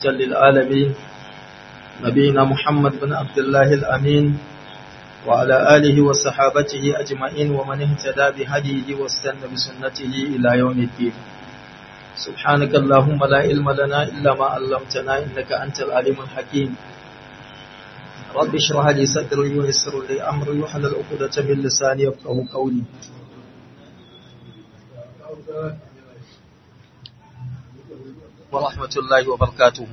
للعالمين نبينا محمد بن عبد الله الأمين وعلى آله وصحابته أجمعين ومن اهتدى بهديه واستنى بسنته إلى يوم الدين سبحانك اللهم لا علم لنا إلا ما علمتنا إنك أنت العليم الحكيم رب اشرح لي صدري ويسر لي أمري وحلل عقدة من لساني يفقهوا قولي ورحمة الله وبركاته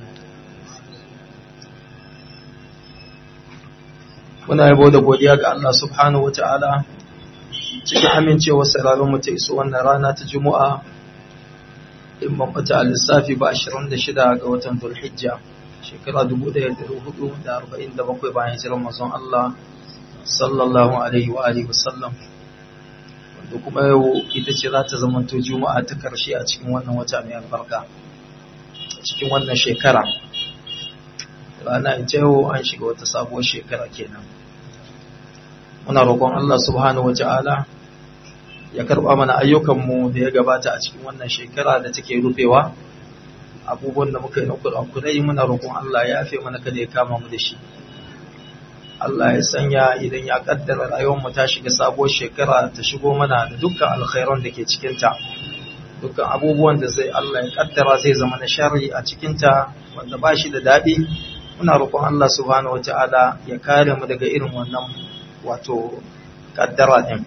muna yabo da godiya ga Allah subhanahu wa ta'ala cikin amincewa sararin mu ta iso wannan rana ta Juma'a in ban fata lissafi ba 26 ga watan Dhulhijja shekara 1447 bayan hijirar manzon Allah sallallahu alaihi wa alihi wasallam wanda kuma yau ita ce za ta zamanto Juma'a ta karshe a cikin wannan wata mai albarka cikin wannan shekara rana ita yau an shiga wata sabuwar shekara kenan muna roƙon Allah subhanahu wata'ala ya karɓa mana ayyukanmu da ya gabata a cikin wannan shekara da take rufewa abubuwan da muka yi na kurakurai muna roƙon Allah ya yafe mana kada ya kama mu da shi Allah ya sanya idan ya kaddara rayuwarmu ta shiga sabuwar shekara ta shigo mana da dukkan alkhairan da ke cikinta dukkan abubuwan da zai Allah ya kaddara zai zama na sharri a cikinta wanda ba shi da daɗi muna roƙon Allah subhanahu wata'ala ya kare mu daga irin wannan wato kaddara ɗin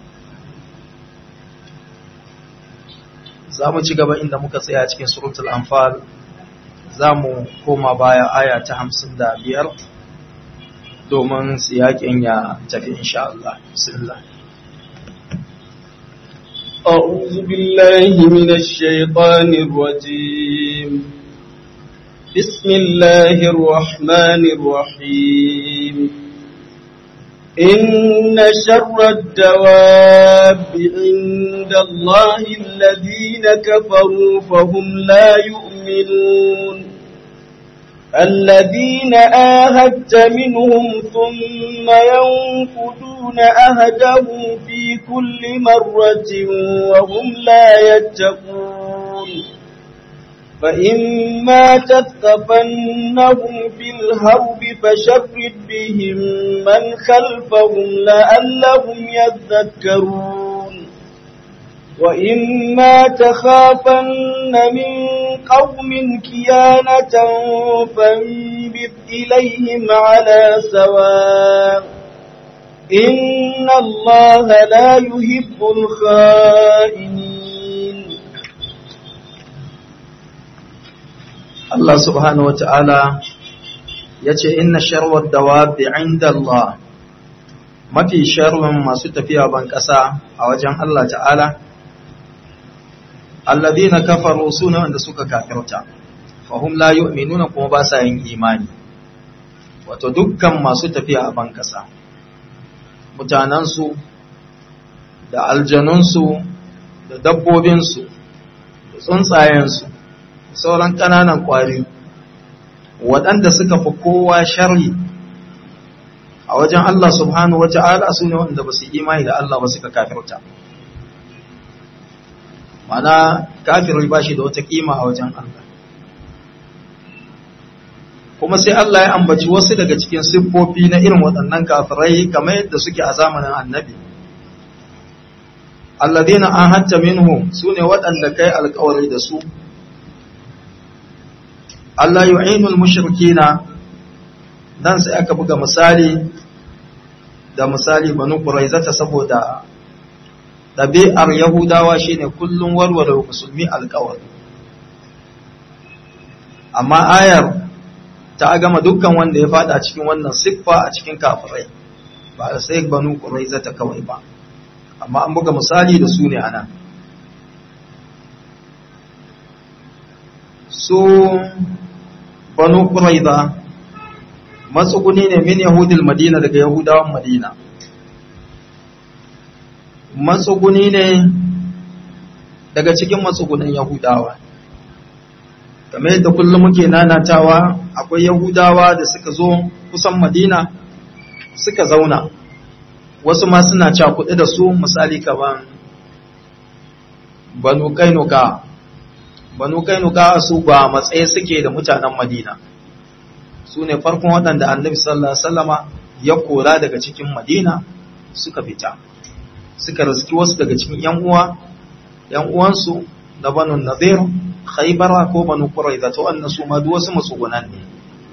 za mu ci gaba inda muka tsaya cikin suratul anfal za mu koma baya aya ta hamsin da biyar domin siyakin ya tafi insha Allah bismillah أعوذ بالله من الشيطان الرجيم بسم الله الرحمن الرحيم إن شر الدواب عند الله الذين كفروا فهم لا يؤمنون الذين آهدت منهم ثم ينقضون أهدهم في كل مرة وهم لا يتقون فإما تثقفنهم في الهرب فشرد بهم من خلفهم لعلهم يذكرون وإما تخافن من قوم كيانة فانبذ إليهم على سواء إن الله لا يحب الخائنين Allah subhanahu wata'ala ya ce inna sharwar dawabi inda Allah mafi sharrin masu tafiya ban ƙasa a wajen Allah ta'ala alladhina kafaru suna wanda suka kafirta fahum la yu'minuna kuma ba sa yin imani wato dukkan masu tafiya a ban ƙasa mutanansu da aljanunsu da dabbobinsu da tsuntsayensu sauran ƙananan ƙwari waɗanda suka fi kowa sharri a wajen Allah subhanahu wa ta'ala su ne wanda ba su imani da Allah ba suka kafirta mana kafiri ba shi da wata ƙima a wajen Allah kuma sai Allah ya ambaci wasu daga cikin siffofi na irin waɗannan kafirai kamar yadda suke a zamanin annabi alladhina ahadta minhum sune waɗanda kai alƙawari da su Allah yu'inul mushrikina dan sai aka buga misali da misali banu quraizata saboda dabi'ar yahudawa shine kullun warware musulmi alƙawari amma ayar ta gama dukkan wanda ya fada cikin wannan siffa a cikin kafirai ba sai banu quraizata kawai ba amma an buga misali da su ne anan su banu quraiza matsuguni ne min yahudil madina daga yahudawan madina matsuguni ne daga cikin matsugunan yahudawa kamar yadda kullum muke nanatawa akwai yahudawa da suka zo kusan madina suka zauna wasu ma suna cakuɗe da su misali kaman banu kainuka banu kainuka su ba matsayi suke da mutanen madina su ne farkon waɗanda annabi sallallahu alaihi wasallama ya kora daga cikin madina suka fita suka riski wasu daga cikin yan uwa yan uwansu na banu nadir khaybara ko banu quraiza to wannan su ma duk wasu matsugunan ne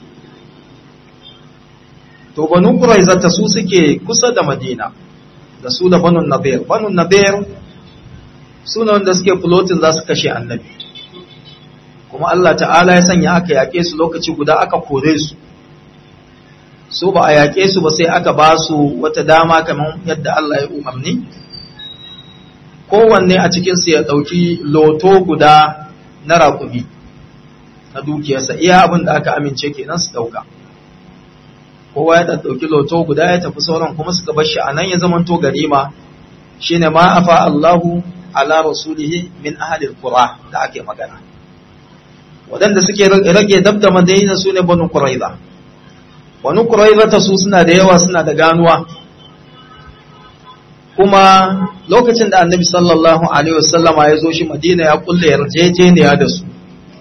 to banu quraiza ta su suke kusa da madina da su da banu nadir banu nadir su ne wanda suke floating za su kashe annabi kuma Allah ta'ala ya sanya aka yaƙe su lokaci guda aka kore su su ba a yaƙe su ba sai aka ba su wata dama kamar yadda Allah ya umarni kowanne a cikinsu ya ɗauki loto guda na raƙumi na dukiyarsa iya abin da aka amince kenan su ɗauka kowa ya ɗauki loto guda ya tafi sauran kuma suka bar shi a nan ya zamanto ganima shine ma afa Allahu ala rasulihi min ahlil qura da ake magana waɗanda suke rage dab da madina su ne banu quraiza banu quraiza ta su suna da yawa suna da ganuwa kuma lokacin da annabi sallallahu alaihi wasallama ya zo shi madina ya kulle yarjejeniya da su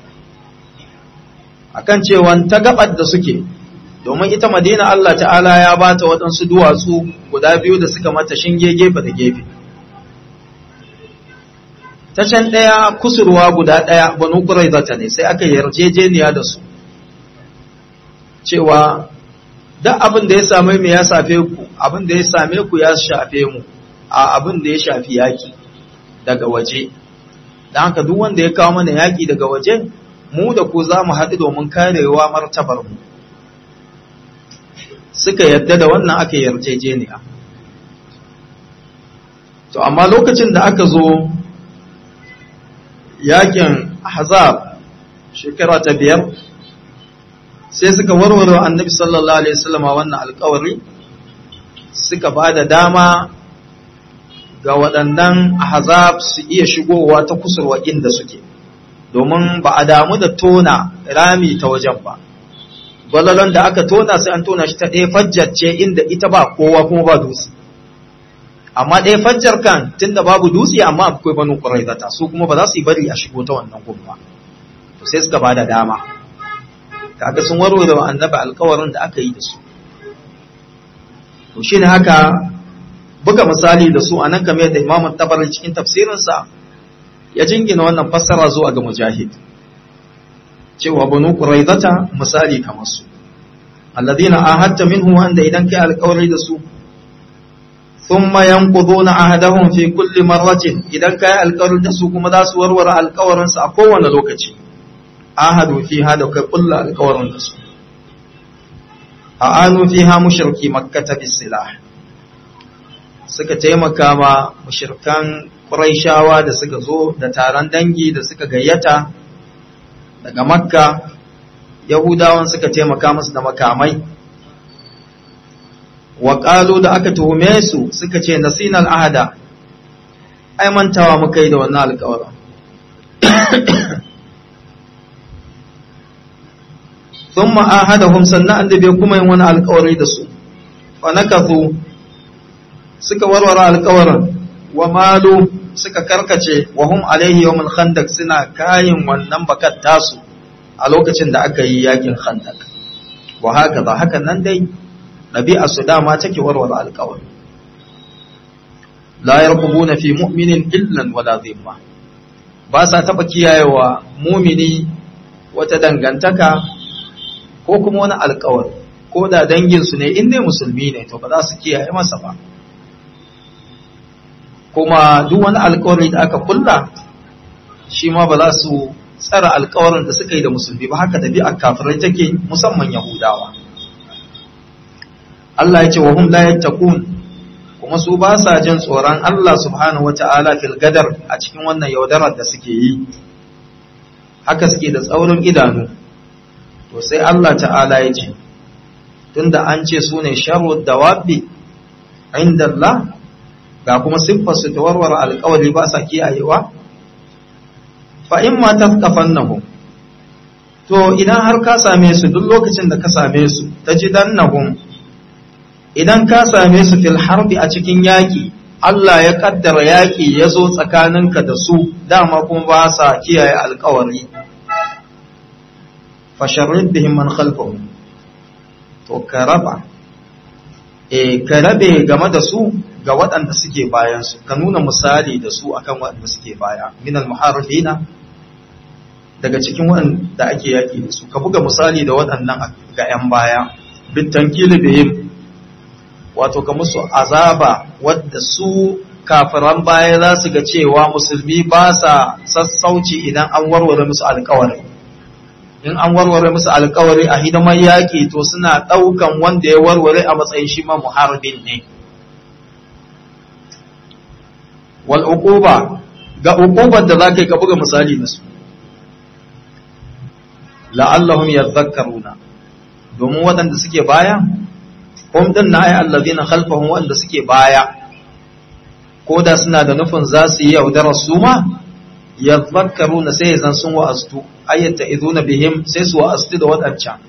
akan cewa ta gabar da suke domin ita madina Allah ta'ala ya bata waɗansu duwatsu guda biyu da suka mata shinge gefe da gefe ta can ɗaya kusurwa guda ɗaya banu ƙuraizata ne sai aka yarjejeniya da su cewa duk abin da ya same mu ya safe ku abin da ya same ku ya shafe mu a abin da ya shafi yaƙi daga waje don haka duk wanda ya kawo mana yaƙi daga waje mu da ku za mu haɗu domin karewa martabar mu suka yadda da wannan aka yarjejeniya to amma lokacin da aka zo yakin ahzab shekara ta biyar sai suka warware annabi sallallahu alaihi wasallam wannan alƙawari suka ba da dama ga waɗannan ahzab su iya shigowa ta kusurwa inda suke domin ba a damu da tona rami ta wajen ba gwalolon da aka tona sai an tona shi ta ɗaya fajjar ce inda ita ba kowa kuma ba dutse amma ɗaya fajjar kan tunda babu dutse amma akwai banu ƙuraizata su kuma ba za su yi bari a shigo ta wannan gun ba to sai suka ba da dama kaga sun warware wa annabi alkawarin da aka yi da su to shine haka buga misali da su anan kamar yadda Imam Tabari cikin tafsirinsa ya jingina wannan fassara zuwa ga Mujahid cewa banu quraizata misali kamar su alladhina ahadta minhu wanda idan kai alƙawari da su thumma yanquduna ahadahum fi kulli marratin idan kai alƙawari da su kuma za su warware alƙawarin su a kowane lokaci ahadu fi hada kai kullu alƙawarin da su a'anu fiha mushriki makkata bisilah suka taimaka ma mushrikan quraishawa da suka zo da taron dangi da suka gayyata daga makka yahudawan suka taimaka musu da makamai wa da aka tuhume su suka ce nasinal ahada ai mantawa muka yi da wannan alƙawarin sun ma'ahadahum sannan an bai kuma yin wani alƙawari da su fa nakathu suka warware alƙawarin wa malu suka karkace wa hum alaihi yawmul khandaq suna kayin wannan bakat tasu a lokacin da aka yi yakin khandaq wa haka ba hakan nan dai ɗabi'a su dama take warware alƙawari la yarqubuna fi mu'minin illan wala dhimma ba sa taba kiyayewa mumini wata dangantaka ko kuma wani alƙawari ko da dangin su ne in dai musulmi ne to ba za su kiyaye masa ba kuma duk wani alƙawari da aka kulla shi ma ba za su tsara alƙawarin da suka yi da musulmi ba haka ɗabi'ar kafirai take musamman yahudawa Allah ya ce wa hum la yattaqun kuma su ba sa jin tsoron Allah subhanahu wata'ala fil gadar a cikin wannan yaudarar da suke yi haka suke da tsaurin idanu to sai Allah ta'ala ya ce tunda an ce su ne sharru dawabi inda Allah ga kuma siffar su ta warware alƙawari ba sa kiyayewa fa in ma tafkafannahum to idan har ka same su duk lokacin da ka same su tajidannahum idan ka same su fil harbi a cikin yaƙi Allah ya kaddara yaƙi ya zo tsakaninka da su dama kuma ba sa kiyaye alƙawari fasharrid bihim man khalfahum to ka raba e ka rabe game da su ga waɗanda suke bayan su ka nuna misali da su akan waɗanda suke baya minal muharrifina daga cikin waɗanda ake yaƙi da su ka buga misali da waɗannan ga 'yan baya bitankili bihim wato ka musu azaba wadda su kafiran baya za su ga cewa musulmi ba sa sassauci idan an warware musu alkawari in an warware musu alkawari a hidimar yaƙi to suna ɗaukan wanda ya warware a matsayin shi ma muharbin ne wal uquba ga uqubar da zaka ka buga misali da su la'allahum yadhakkaruna domin waɗanda suke baya hum din na ayi allazina khalfahum waɗanda suke baya ko da suna da nufin za su yi yaudarar su ma yadhakkaruna sai zan sun wa'astu ayyata iduna bihim sai su wa'astu da waɗancan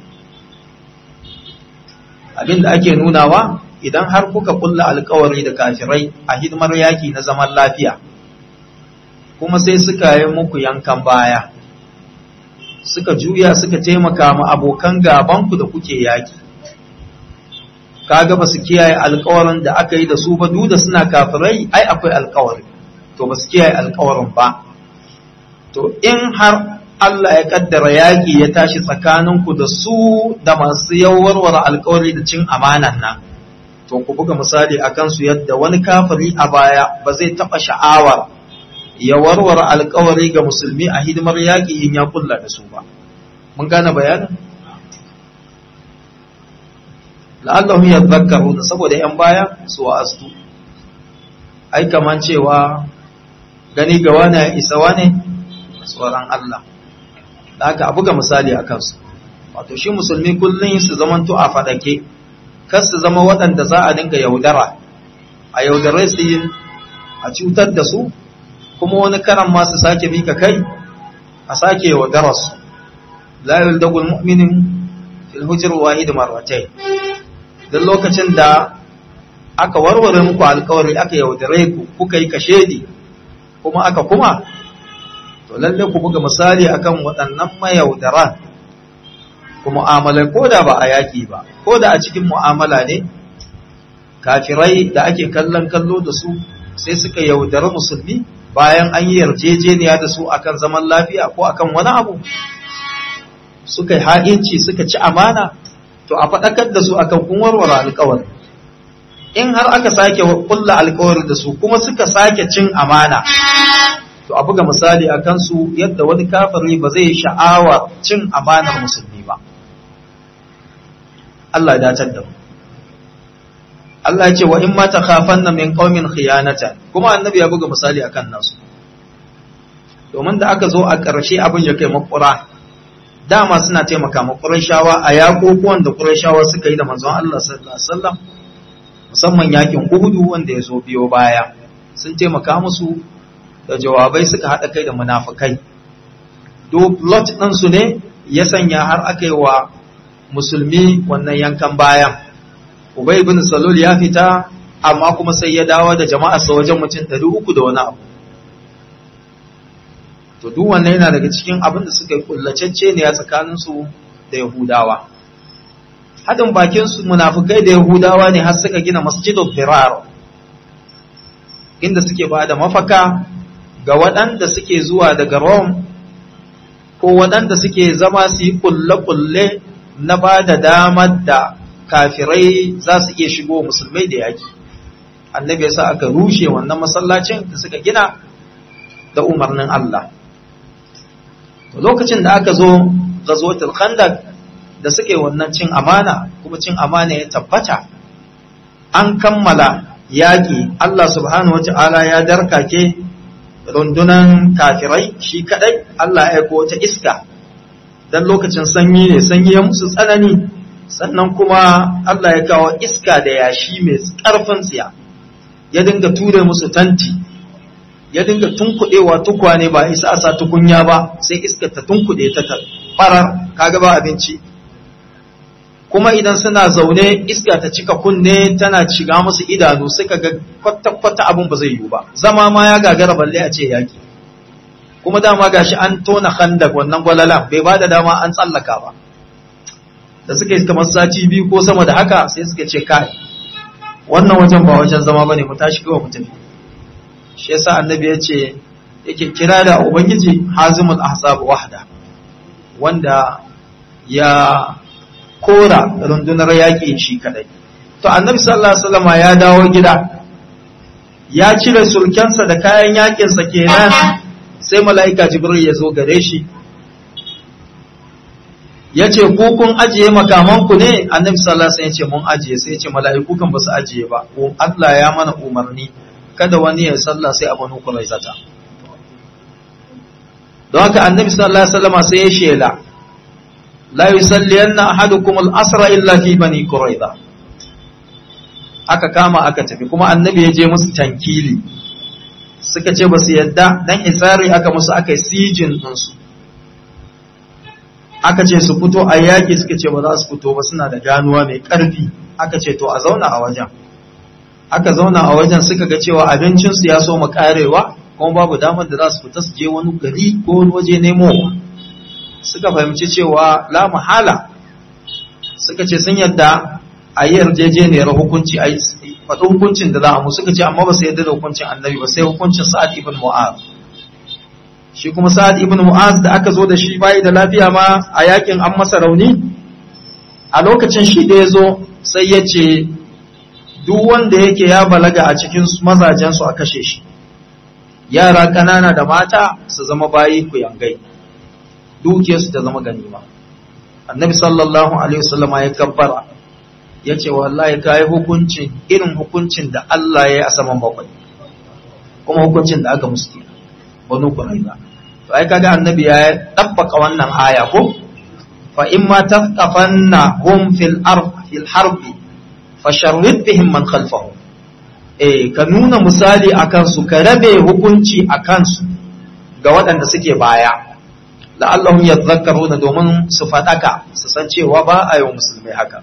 abinda ake nunawa idan har kuka kulla alkawari da kafirai a hidimar yaki na zaman lafiya kuma sai suka yi muku yankan baya suka juya suka taimaka ma abokan gabanku da kuke yaki kaga ba su kiyaye alkawarin da aka yi da su ba duk da suna kafirai ai akwai alkawari to ba su kiyaye alkawarin ba to in har Allah ya kaddara yaƙi ya tashi tsakaninku da su da masu yawarware alkawari da cin amanan nan to ku buga misali a kansu yadda wani kafiri a baya ba zai taɓa sha'awar ya warware alkawari ga musulmi a hidimar yaƙi in ya kulla da su ba mun gane bayanin la'allahu yadhakkaru da saboda yan baya su wa'astu ai kaman cewa gani ga wani isa wane tsoron Allah da haka a buga misali a kansu wato shi musulmi kullum su zamanto a fadake kar su zama waɗanda za a dinga yaudara a yaudare su yi a cutar da su kuma wani karan ma su sake mika kai a sake yaudara su la yuldagul mu'minin fil hujr wahid marratayn dan lokacin da aka warware muku alkawari aka yaudare ku kuka yi kashedi kuma aka kuma to lalle ku buga misali akan waɗannan mayaudara ku mu'amala ko da ba a yaƙi ba ko da a cikin mu'amala ne kafirai da ake kallon kallo da su sai suka yaudari musulmi bayan an yi yarjejeniya da su akan zaman lafiya ko akan wani abu suka yi ha'inci suka ci amana to a faɗakar da su akan kun warware alkawari in har aka sake kulla alkawari da su kuma suka sake cin amana to a buga misali a kansu yadda wani kafiri ba zai sha'awa cin amanar musulmi ba Allah ya dacar da mu Allah ya ce wa in ma takhafanna min qaumin khiyanatan kuma annabi ya buga misali akan nasu domin da aka zo a ƙarshe abin ya kai makura dama suna taimaka ma Qurayshawa a yakokuwan da Qurayshawa suka yi da manzon Allah sallallahu alaihi wasallam musamman yakin Uhud wanda ya zo biyo baya sun taimaka musu da jawabai suka haɗa kai da munafukai duk lot ɗinsu ne ya sanya har aka yi wa musulmi wannan yankan bayan ubay ibn salul ya fita amma kuma sai ya dawo da jama'arsa wajen mutum ɗari uku da wani abu to duk wannan yana daga cikin abin da suka yi kullacecce ne a tsakaninsu da yahudawa haɗin bakinsu munafukai da yahudawa ne har suka gina masjidul firar inda suke ba da mafaka ga waɗanda suke zuwa daga Rome ko waɗanda suke zama su yi kulle-kulle na ba da damar da kafirai za su iya shigo musulmai da yaki. Annabi ya sa aka rushe wannan masallacin da suka gina da umarnin Allah. Lokacin da aka zo gazotul khandak da suke wannan cin amana kuma cin amana ya tabbata an kammala yaƙi Allah subhanahu wa ta'ala ya darkake rundunan kafirai shi kadai Allah ya aiko ta iska dan lokacin sanyi ne sanyi ya musu tsanani sannan kuma Allah ya kawo iska da yashi mai karfin tsiya ya dinga ture musu tanti ya dinga tunkuɗewa tukwane ba isa a sa tukunya ba sai iska ta tunkuɗe ta farar kaga ba abinci kuma idan suna zaune iska ta cika kunne tana shiga musu idanu suka ga kwata-kwata abin ba zai yiwu ba zama ma ya gagara balle a ce yaki kuma dama gashi an tona khandak wannan gwalala bai ba da dama an tsallaka ba da suka yi kamar sati biyu ko sama da haka sai suka ce kai wannan wajen ba wajen zama bane mu tashi kawai mu tafi shi yasa annabi ya ce yake kira da ubangiji hazimul ahzab wahda wanda ya kora rundunar yaƙi shi kadai to annabi sallallahu alaihi wasallam ya dawo gida ya cire sulkensa da kayan yaƙinsa kenan sai mala'ika jibril ya zo gare shi ya ce ku kun ajiye makamanku ne annabi sallallahu alaihi wasallam ya ce mun ajiye sai ya ce mala'iku kan basu ajiye ba Allah ya mana umarni kada wani ya sallah sai a banu zata. don haka annabi sallallahu alaihi wasallam sai ya shela la yusalliyanna ahadukum al-asra illa fi bani quraiza aka kama aka tafi kuma annabi ya je musu tankili suka ce basu yadda dan isari aka musu aka sijin ɗinsu aka ce su fito a yaƙi suka ce ba za su fito ba suna da ganuwa mai ƙarfi aka ce to a zauna a wajen aka zauna a wajen suka ga cewa abincinsu ya so mu karewa kuma babu damar da za su fita su je wani gari ko wani waje nemo suka fahimci cewa la mahala suka ce sun yadda a yi yarjejeniyar hukunci a faɗi hukuncin da za a mu suka ce amma ba su yadda da hukuncin annabi ba sai hukuncin sa'ad ibn mu'az shi kuma sa'ad ibn mu'az da aka zo da shi bayi da lafiya ma a yakin an masa rauni a lokacin shi da ya zo sai ya ce duk wanda yake ya balaga a cikin mazajensu a kashe shi yara ƙanana da mata su zama bayi ku yangai dukiyarsu ta zama ganima annabi sallallahu alaihi wasallama ya kabbara ya ce wallahi ka yi hukuncin irin hukuncin da Allah ya yi a saman bakwai kuma hukuncin da aka musu kenan banu quraiza to ai kaga annabi ya dabbaka wannan aya ko fa imma tafqafanna hum fil ard fil harbi fasharrid bihim man khalfahum eh ka nuna misali akan su ka rabe hukunci akan su ga waɗanda suke baya la'allahum yadhakkaruna domin su fadaka su san cewa ba a yi wa musulmai haka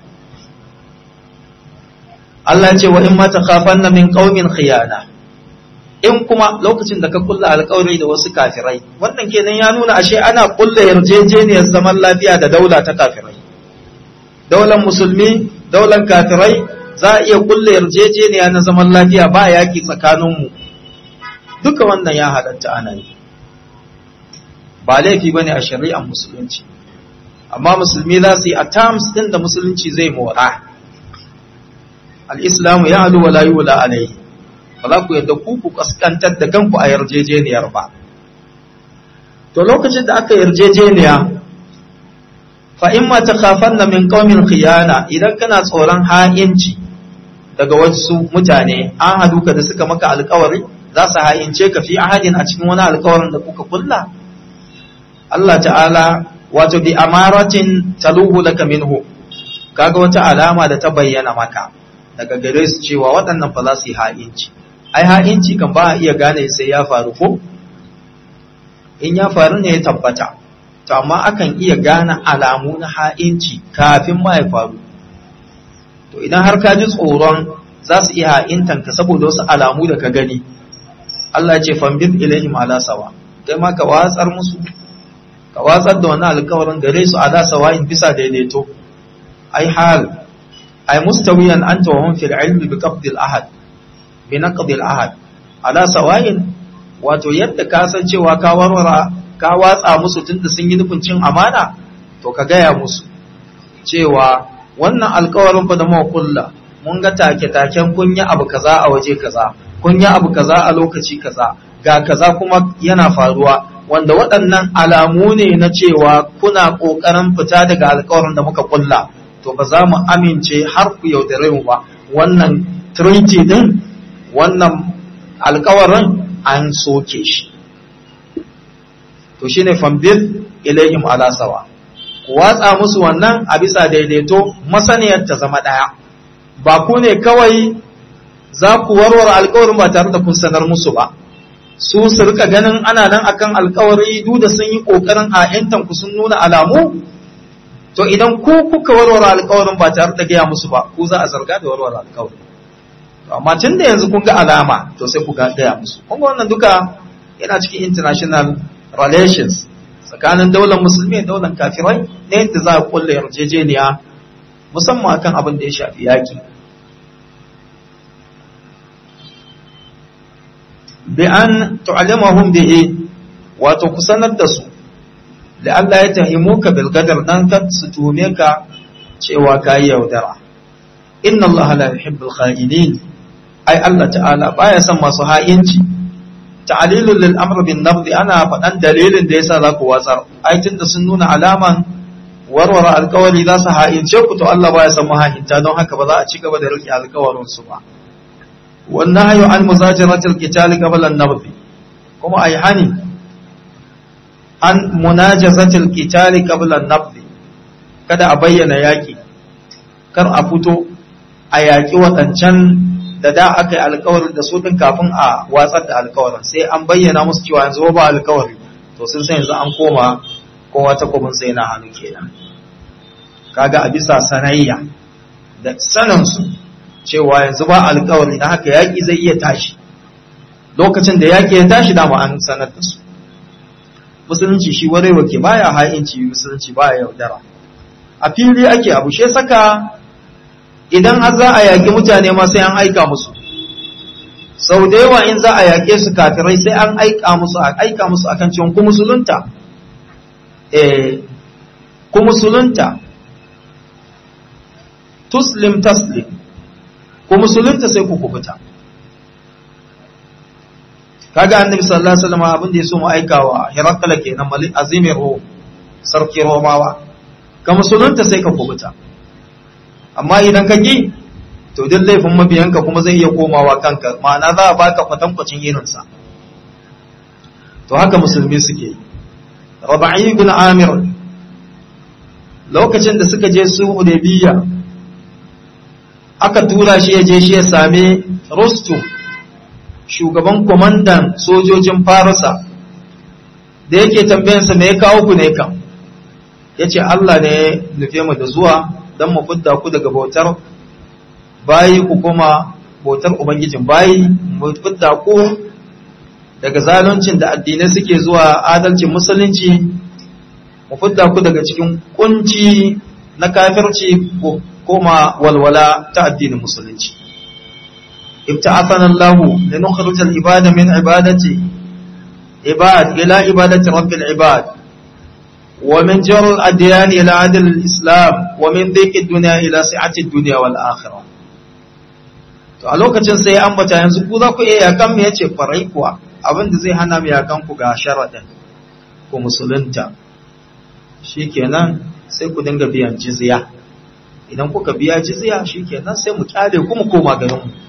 Allah ya ce wa in ma takhafanna min qaumin khiyana in kuma lokacin da ka kulla alƙawari da wasu kafirai wannan kenan ya nuna ashe ana kulla yarjejeniyar zaman lafiya da daula ta kafirai daular musulmi daular kafirai za a iya kulle yarjejeniya na zaman lafiya ba yaƙi tsakaninmu duka wannan ya halatta ana yi ba laifi bane a shari'ar musulunci amma musulmi za su yi a terms ɗin da musulunci zai mora al-islamu ya alu wa la yula alaihi ba za ku yadda ku ku kaskantar da kanku a yarjejeniyar ba to lokacin da aka yarjejeniya fa in ma takhafanna min qaumin khiyana idan kana tsoron ha'inci daga wasu mutane an hadu ka da suka maka alkawari za su ha'ince ka fi ahadin a cikin wani alkawarin da kuka kulla Allah ta'ala wato bi amaratin taluhu laka minhu kaga wata alama da ta bayyana maka daga gare su cewa waɗannan fa za su yi ha'inci ai ha'inci kan ba a iya gane sai ya faru ko in ya faru ne ya tabbata to amma akan iya gane alamu na ha'inci kafin ma ya faru to idan har ka ji tsoron za su iya ha'intan ka saboda wasu alamu da ka gani Allah ya ce fambid ilaihim ala sawa kai ma ka watsar musu ka watsar da wannan alkawarin gare su ala sawa in bisa daidaito ai hal ai mustawiyan anta wa hum fil ilmi bi qabdil ahad bi naqdil ahad ala sawayin wato yadda ka san cewa ka warwara ka watsa musu tunda sun yi nufin cin amana to ka gaya musu cewa wannan alkawarin fa da mu kulla mun ga take taken kun yi abu kaza a waje kaza kun yi abu kaza a lokaci kaza ga kaza kuma yana faruwa wanda waɗannan alamu ne na cewa kuna ƙoƙarin fita daga alkawarin da muka kulla to ba za mu amince har ku yaudare mu ba wannan treaty din wannan alkawarin an soke shi to shine fambir ilayhim ala sawa ku watsa musu wannan a bisa daidaito masaniyar ta zama daya ba ku ne kawai za ku warware alkawarin ba tare da kun sanar musu ba su su rika ganin ana nan akan alkawari duk da sun yi kokarin a yantan ku sun nuna alamu to idan ku kuka warware alkawarin ba tare da gaya musu ba ku za a zarga da warware alkawarin amma tun da yanzu kun ga alama to sai ku gaya musu kun ga wannan duka yana cikin international relations tsakanin daular musulmi da daular kafirai ne yadda za a kulle yarjejeniya musamman akan abin da ya shafi yaƙi bi an tu'allimahum bihi wato ku sanar da su da Allah ya tahimuka bil qadar dan ka su tume ka cewa kai yaudara inna Allah la yuhibbul kha'inin ai Allah ta'ala baya son masu ha'inci ta'lilul lil amr bin nafd ana faɗan dalilin da yasa za ku watsar ai tunda sun nuna alaman warware alkawari za su ha'ince ku to Allah baya son maha'inta don haka ba za a ci gaba da rike alkawarin su ba wannan hayo an muzajiratul qital qabla an-nabd kuma ai hani an munajazatul qital qabla an-nabd kada a bayyana yaki kar a fito a yaki wadancan da da aka yi alkawarin da su din kafin a watsar da alkawarin sai an bayyana musu cewa yanzu ba alkawari to sun san yanzu an koma kowa ta kubin sai na hannu kenan kaga a bisa sanayya da saninsu cewa yanzu ba alkawari na haka yaƙi zai iya tashi lokacin da yaƙi ya tashi dama an sanar da su musulunci shi warewa ke baya ha'inci musulunci baya yaudara a fili ake abu she saka idan har za a yaƙi mutane ma sai an aika musu sau da yawa in za a yaƙe su kafirai sai an aika musu a aika musu akan cewa ku musulunta eh ku musulunta tuslim taslim ku musulunta sai ku kubuta kaga annabi sallallahu alaihi wasallam abin da yaso mu aikawa hirakala kenan malik azimir ro sarki romawa ka musulunta sai ka kubuta amma idan ka ki to duk laifin mabiyanka kuma zai iya komawa kanka ma'ana za a baka kwatankwacin irinsa to haka musulmi suke raba'i ibn amir lokacin da suka je su hudaybiya aka tura shi ya je shi ya same Rostum shugaban kwamandan sojojin Farisa da yake tambayansa me ya kawo ku ne kan ya ce Allah ne ya nufe mu da zuwa don mu fidda ku daga bautar bayi ku kuma bautar Ubangijin bayi mu fidda ku daga zaluncin da addinai suke zuwa adalcin musulunci mu fidda ku daga cikin kunci na kafirci ku koma walwala ta addinin musulunci ibta'athana Allah linukhrij al-ibada min ibadati ibad ila ibadati rabbil ibad wa min jar al-adyan ila adl al-islam wa min dhiq ad-dunya ila si'ati ad-dunya wal akhirah to a lokacin sai ambata yanzu ku za ku iya yakan mu yace farai kuwa abinda zai hana mu yakan ku ga sharadin ku musulunta shikenan sai ku dinga biyan jizya idan kuka biya jizya shikenan sai mu kyale ku mu koma garin mu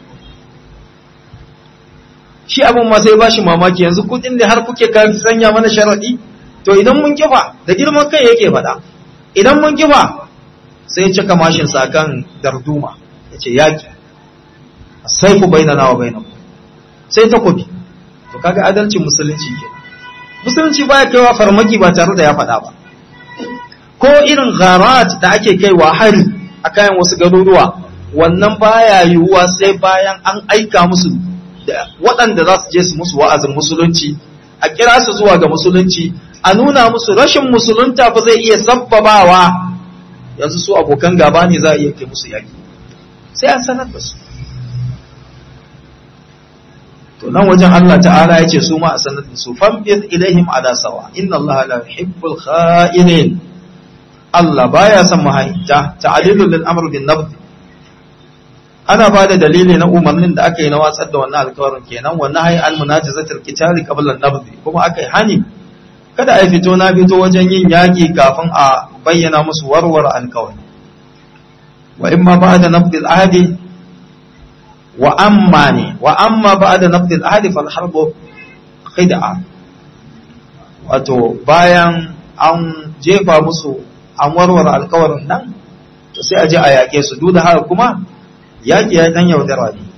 shi abin ma sai bashi mamaki yanzu kudin da har kuke kan sanya mana sharadi to idan mun kifa da girman kai yake faɗa idan mun kifa sai ya cika mashin sa kan darduma yace yaki sai ku bainana wa bainakum sai takobi to kaga adalcin musulunci ke musulunci baya kaiwa farmaki ba tare da ya faɗa ba ko irin gharat da ake kaiwa hari a kayan wasu garuruwa wannan baya yiwuwa sai bayan an aika musu da waɗanda za su je su musu wa'azin musulunci a kira su zuwa ga musulunci a nuna musu rashin musulunta fa zai iya sabbabawa yanzu su abokan gaba ne za a iya kai musu yaki sai an sanar da su to nan wajen Allah ta'ala ya ce su ma a sanar da su famfid ilaihim ala sawa inna Allah la yuhibbul kha'inin Allah baya son mahayinta ta'alilul lil amr bin nabd ana ba da dalili na umarnin da aka yi na watsar da wannan alkawarin kenan wannan hayi al munajazatul qitali qabla an-nabd kuma aka yi hani kada a fito na fito wajen yin yaki kafin a bayyana musu warware alkawari wa imma ba'da nabd al-ahdi wa amma ne wa amma ba'da nabd al-ahdi fal harbu khid'a wato bayan an jefa musu an warware alkawarin nan to sai a je a yaƙe su duk da haka kuma yaƙi ya dan yaudara ne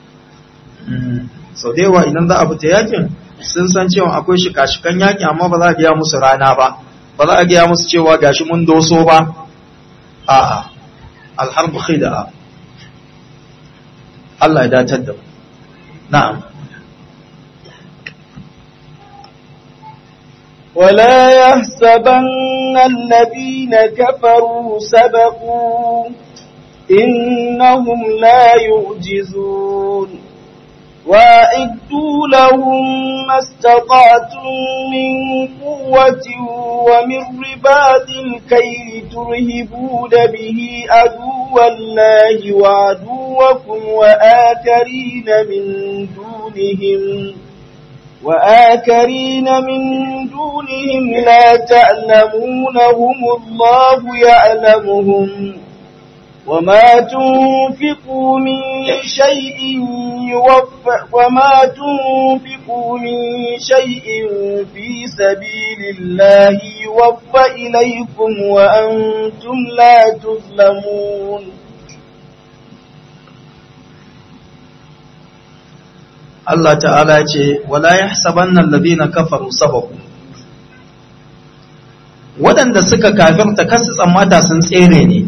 sau da yawa idan za a fita yaƙin sun san cewa akwai shika-shikan yaƙi amma ba za a gaya musu rana ba ba za a gaya musu cewa gashi mun doso ba a'a alharbu khida Allah ya datar da mu na'am ولا يحسبن الذين كفروا سبقوا إنهم لا يعجزون وأعدوا لهم ما استطعتم من قوة ومن رباط الكيل ترهبون به عدو الله وعدوكم وآكرين من دونهم وآكرين من دونهم لا تعلمونهم الله يعلمهم وما تنفقوا من شيء يوفى وما تنفقوا من شيء في سبيل الله يوفى إليكم وأنتم لا تظلمون Allah ta'ala ce wala yahsabanna alladhina kafaru sababu waɗanda suka kafirta kasu tsammata sun tsere ne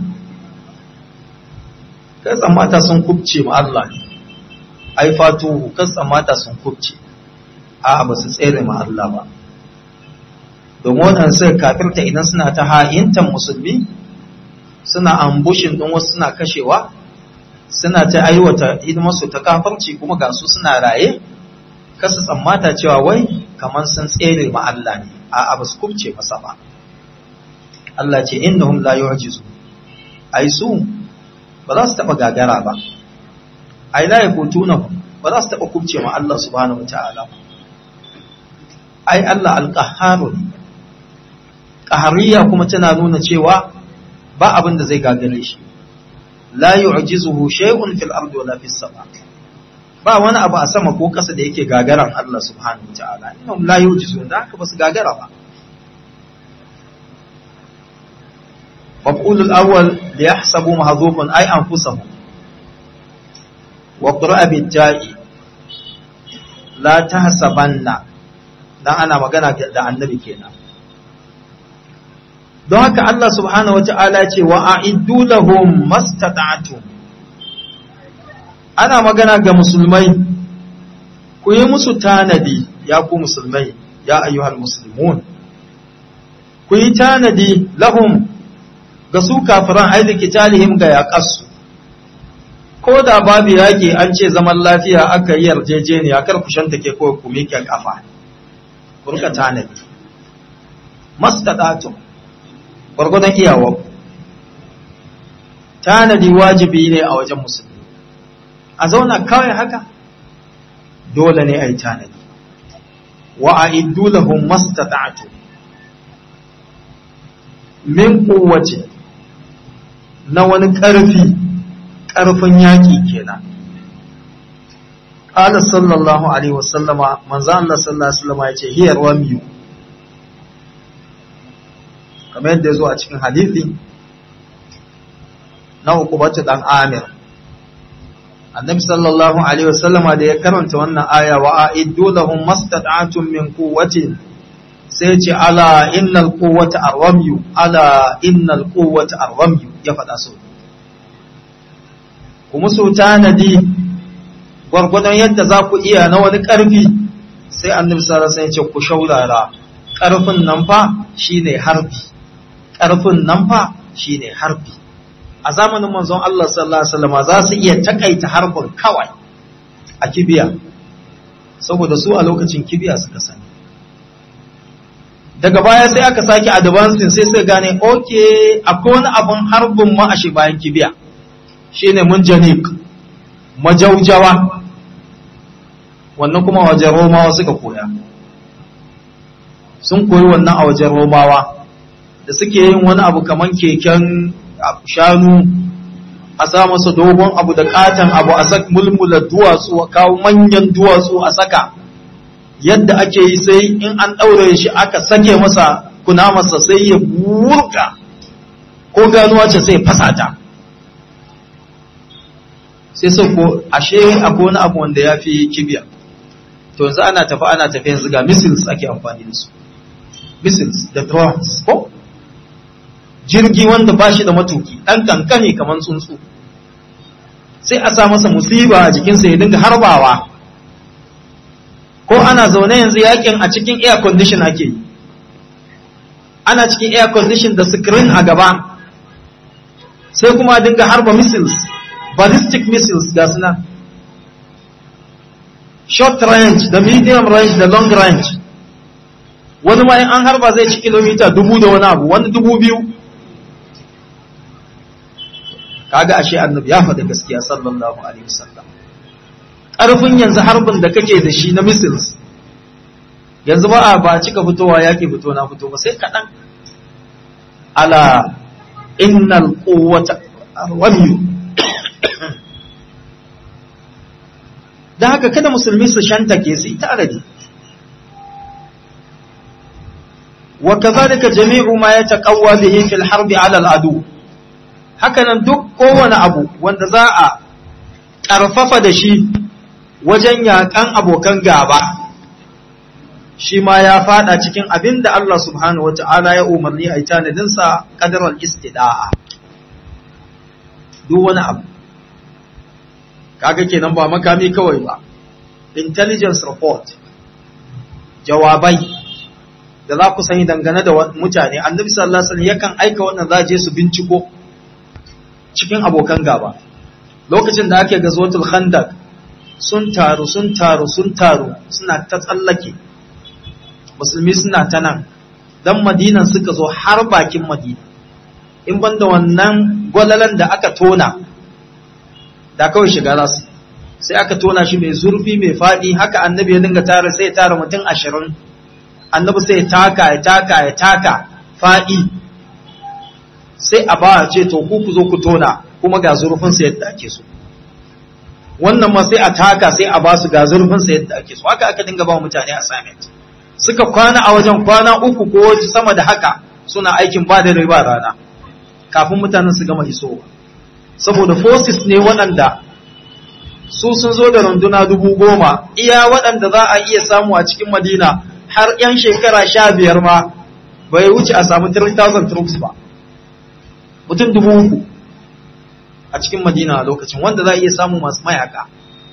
kai tsammata sun kubce ma Allah ai fatuhu kai tsammata sun kubce a ba su tsere ma Allah ba domin waɗanda suka kafirta idan suna ta ha'intan musulmi suna ambushin ɗin wasu suna kashewa suna ta aiwata hidimarsu ta kafarci kuma ga su suna raye kasu tsammata cewa wai kamar sun tsere ma Allah ne a ba su kubce masa ba Allah ce innahum la yu'jizu ai su ba za su taba gagara ba ai la yakutuna ba za su taba kubce ma Allah subhanahu wataala ai Allah alqahharu qahariya kuma tana nuna cewa ba abin da zai gagare shi la yu'jizuhu shay'un fil ardi wala fis sama ba wani abu a sama ko ƙasa da yake gagaran Allah subhanahu wataala innahum la yu'jizu da haka ba su gagara ba maf'ulul awwal li yahsabu mahdhufun ay anfusahum wa qira'a bil ja'i la tahsabanna dan ana magana da annabi kenan don haka Allah subhanahu wata'ala ce wa a'iddu lahum mastata'tum ana magana ga musulmai ku yi musu tanadi ya ku musulmai ya ayyuhal muslimun ku yi tanadi lahum ga su kafiran aidi kitalihim ga yaƙasu ko da babu yaƙi an ce zaman lafiya aka yi yarjejeniya kar ku shanta ke kawai ku miƙe ƙafa ku rika tanadi mastata'tum gwargwadon iyawa tanadi wajibi ne a wajen musulmi a zauna kawai haka dole ne a yi tanadi wa a iddu lahum mastata'tu min kowace na wani ƙarfi ƙarfin yaƙi kenan قال صلى الله عليه وسلم من زال الله صلى الله عليه وسلم يقول هي الرمي kamar yadda ya zo a cikin hadithi na hukubatu dan amir annabi sallallahu alaihi wasallama da ya karanta wannan aya wa a'iddu lahum mastata'tum min quwwatin sai ce ala innal quwwata arwamyu ala innal quwwata arwamyu ya faɗa so kuma su tanadi gwargwadon yadda za ku iya na wani ƙarfi sai annabi sallallahu alaihi wasallam ya ce ku shaurara ƙarfin nan fa shine harbi ƙarfin nan fa shine harbi a zamanin manzon Allah sallallahu alaihi wasallam za su iya takaita harbin kawai a kibiya saboda su a lokacin kibiya suka sani daga baya sai aka sake advancing sai suka gane okay akwai wani abun harbin ma a shi bayan kibiya shine munjanik majaujawa wannan kuma wajen romawa suka koya sun koyi wannan a wajen romawa da suke yin wani abu kaman keken shanu a sa masa dogon abu da katon abu a saka mulmula duwatsu a kawo manyan duwatsu a saka yadda ake yi sai in an ɗaure shi aka sake masa kuna masa sai ya burka ko ganuwa ce sai fasata sai sai ko ashe akwai wani abu wanda ya fi kibiya to yanzu ana tafi ana tafi yanzu ga missiles ake amfani da su missiles da drones ko jirgi wanda ba shi da matuki ɗan kankani kamar tsuntsu sai a sa masa musiba a jikinsa ya dinga harbawa ko ana zaune yanzu yakin a cikin air condition ake yi ana cikin air condition da screen a gaba sai kuma dinga harba missiles ballistic missiles ga suna short range da medium range da long range wani ma in an harba zai ci kilomita dubu da wani abu wani dubu biyu kaga ashe annabi ya faɗi gaskiya sallallahu alaihi wasallam ƙarfin yanzu harbin da kake da shi na missiles yanzu ba a ba cika fitowa yaƙi fito na fito ba sai kaɗan ala innal quwwata ramiyu da haka kada musulmi su shantake su ita aradi wa kadhalika jami'u ma yataqawwa bihi fil harbi ala al adu hakanan duk kowane abu wanda za a ƙarfafa da shi wajen yaƙan abokan gaba shi ma ya fada cikin abin da Allah subhanahu wata'ala ya umarni a yi tanadinsa ƙadarar istida'a duk wani abu kaga kenan ba makami kawai ba intelligence report jawabai da za ku sani dangane da mutane annabi sallallahu alaihi wasallam yakan aika wannan za je su binciko cikin abokan gaba lokacin da ake gazwatul khandaq sun taru sun taru sun taru suna ta tsallake musulmi suna ta nan dan madinan suka zo har bakin madina in banda wannan gwalalan da aka tona da kawai shiga rasu sai aka tona shi mai zurfi mai faɗi haka annabi ya dinga tara sai ya tara mutum ashirin annabi sai ya taka ya taka ya taka faɗi sai a ba ce to ku ku zo ku tona kuma ga zurfin sa yadda ake so wannan ma sai a taka sai a ba su ga zurfin sa yadda ake so haka aka dinga ba mutane assignment suka kwana a wajen kwana uku ko sama da haka suna aikin ba da riba rana kafin mutanen su gama isowa saboda forces ne waɗanda su sun zo da runduna dubu goma iya waɗanda za a iya samu a cikin madina har 'yan shekara sha biyar ma bai wuce a samu 3,000 troops ba mutum dubu uku a cikin madina a lokacin wanda za a iya samu masu mayaka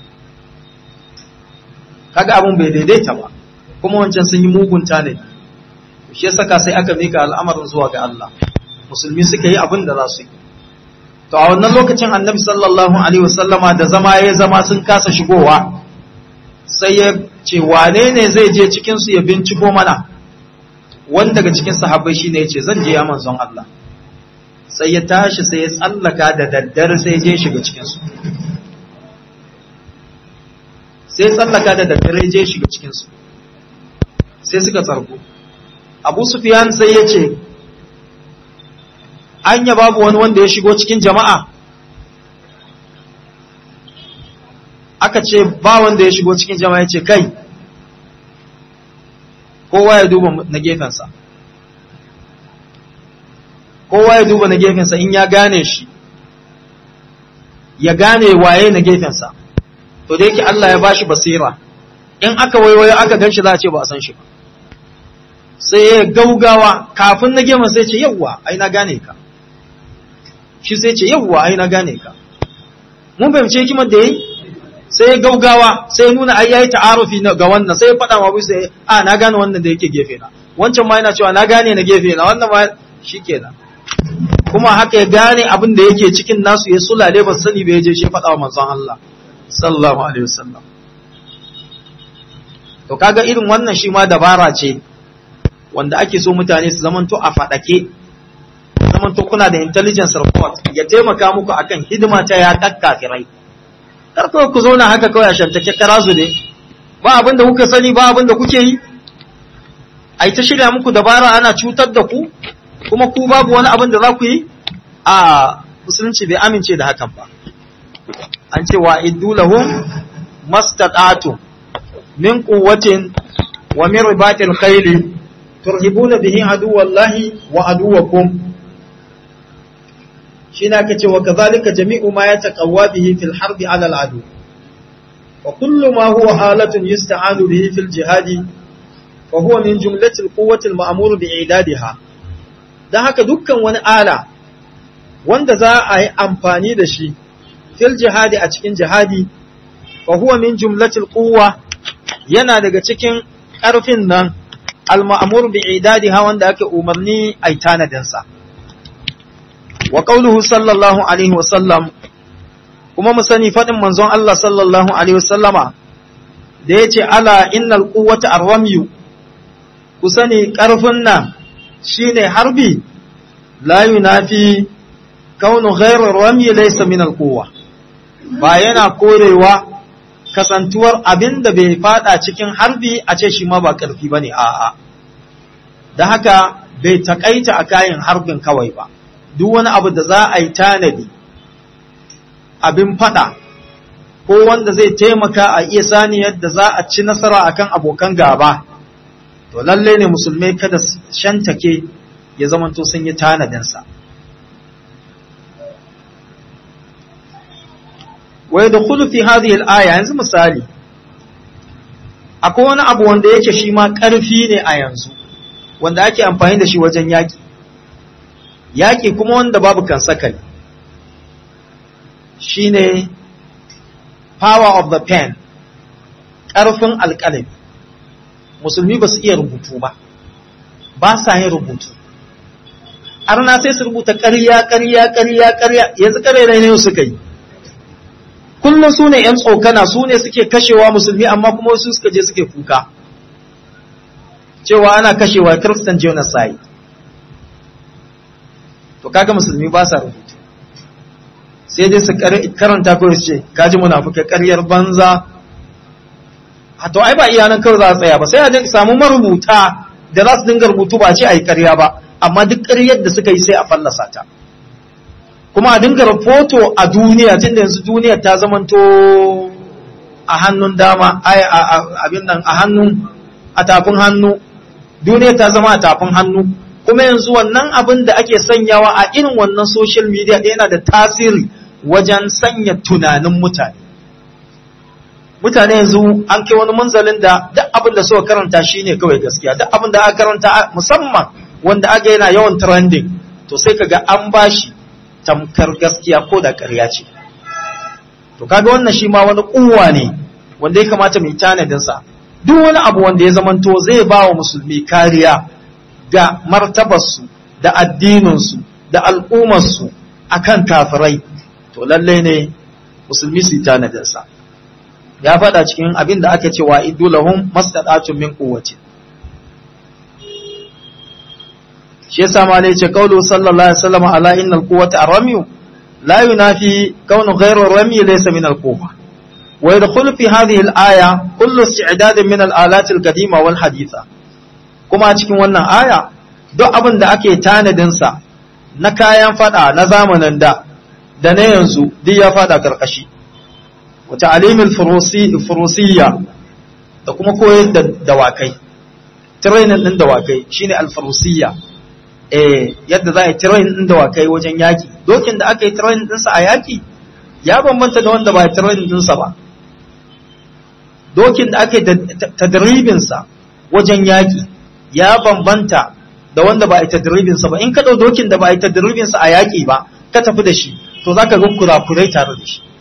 kaga abin bai daidaita ba kuma wancan sun yi mugun tanadi shi ya saka sai aka mika al'amarin zuwa ga Allah musulmi suka yi abin da za su yi to a wannan lokacin annabi sallallahu alaihi wasallama da zama ya zama sun kasa shigowa sai ya ce wane ne zai je cikin su ya binciko mana wani daga cikin sahabbai shine ya ce zan je ya manzon Allah sai ya tashi sai ya tsallaka da daddare sai ya je shiga cikin su sai ya tsallaka da daddare ya je shiga cikin su sai suka tsarko Abu Sufyan sai ya ce anya babu wani wanda ya shigo cikin jama'a aka ce ba wanda ya shigo cikin jama'a ya ce kai kowa ya duba na gefensa kowa ya duba na gefensa in ya gane shi ya gane waye na gefensa to da yake Allah ya bashi basira in aka waiwayo aka gan shi za a ce ba a san shi ba sai ya gaugawa kafin na gefen sai ce yawwa ai na gane ka shi sai ce yawwa ai na gane ka mun fahimce hikimar da yayi sai ya gaugawa sai ya nuna ai yayi ta'arufi ga wannan sai ya faɗa ma bisa a na gane wannan da yake gefe na wancan ma yana cewa na gane na gefe na wannan ma shikenan kuma haka ya gane abin da yake cikin nasu ya sulale ba sani ba ya je shi faɗa wa manzon Allah sallallahu alaihi wasallam to kaga irin wannan shi ma dabara ce wanda ake so mutane su zamanto a faɗake zamanto kuna da intelligence report ya taimaka muku akan hidima ta ya kafirai kar kawai ku zauna haka kawai a shantake karazu ne ba abin da kuka sani ba abin da kuke yi ai ta shirya muku dabara ana cutar da ku kuma ku babu wani abin da za ku yi a musulunci bai amince da hakan ba an ce wa iddu lahum mastata'tu min quwwatin wa min ribatil khayli turhibuna bihi aduwallahi wa aduwakum shine aka ce wa kadhalika jami'u ma yataqawwa bihi fil harbi 'ala al adu wa kullu ma huwa halatun yusta'anu bihi fil jihadi fa huwa min jumlati al quwwati al ma'mur bi i'dadiha dan haka dukkan wani ala wanda za a yi amfani da shi fil jihadi a cikin jihadi fa huwa min jumlati al quwwa yana daga cikin ƙarfin nan al-ma'mur bi idadiha wanda ake umarni ai tanadin sa wa qauluhu sallallahu alaihi wa sallam kuma mu sani fadin manzon Allah sallallahu alaihi wa sallama da yace ala innal quwwata arramyu ku sani karfin nan shine harbi la yunafi kaunu ghairu rami laysa min alquwa ba yana korewa kasantuwar abin da bai fada cikin harbi a ce shi ma ba karfi bane a'a da haka bai takaita a kayan harbin kawai ba duk wani abu da za a yi tanadi abin fada ko wanda zai taimaka a iya sani yadda za a ci nasara akan abokan gaba to lalle ne musulmai kada shantake ya zamanto sun yi tanadinsa wa yadkhulu fi hadhihi al-aya yanzu misali akwai wani abu wanda yake shi ma ƙarfi ne a yanzu wanda ake amfani da shi wajen yaƙi yaƙi kuma wanda babu kan sakali shine power of the pen ƙarfin alƙalami musulmi ba su iya rubutu ba ba sa yin rubutu arna sai su rubuta ƙarya ƙarya ƙarya ƙarya yanzu ƙarya ne suka yi kullum su ne ‘yan tsokana su ne suke kashewa musulmi amma kuma su suka je suke kuka cewa ana kashewa christian genocide to kaga musulmi ba sa rubutu sai dai su karanta kawai su ce kaji munafuka karyar banza a to ai ba iyanan kawai za a tsaya ba sai a samu marubuta da za su dinga rubutu ba ce a yi karya ba amma duk karyar da suka yi sai a fallasa ta kuma a dinga rahoto a duniya tun da yanzu duniya ta zamanto a hannun dama abin nan a hannun a tafin hannu duniya ta zama a tafin hannu kuma yanzu wannan abin da ake sanyawa a irin wannan social media yana da tasiri wajen sanya tunanin mutane mutane yanzu an kai wani munzalin da duk abin da suka karanta shine kawai gaskiya duk abin da aka karanta musamman wanda aka yana yawan trending to sai kaga an bashi tamkar gaskiya ko da ƙarya ce to kaga wannan shi ma wani kuwa ne wanda ya kamata mai tanadin sa duk wani abu wanda ya zamanto zai ba wa musulmi kariya ga martabarsu da addininsu da al'ummarsu akan kafirai to lalle ne musulmi su yi tanadin sa ya faɗa cikin abin da aka ce wa idulahum mastadatun min quwwati shi yasa ma ne ce kaulu sallallahu alaihi wasallam ala innal quwwata armyu la yunafi kaunu ghayru rami laysa min al-quwwa wa yadkhulu fi hadhihi al-aya kullu isti'dad min al-alat al-qadima wal haditha kuma cikin wannan aya duk abin da ake tanadin sa na kayan fada na zamanin da da na yanzu duk ya fada karkashi wa ta'limil furusiyya da kuma koyar da dawakai training din dawakai shine al-furusiyya eh yadda za a yi training din dawakai wajen yaki dokin da aka yi training dinsa a yaki ya bambanta da wanda ba ya training dinsa ba dokin da aka yi tadribinsa wajen yaki ya bambanta da wanda ba a yi tadribinsa ba in ka ɗau dokin da ba a yi tadribinsa a yaki ba ka tafi da shi to za ka ga kurakurai tare da shi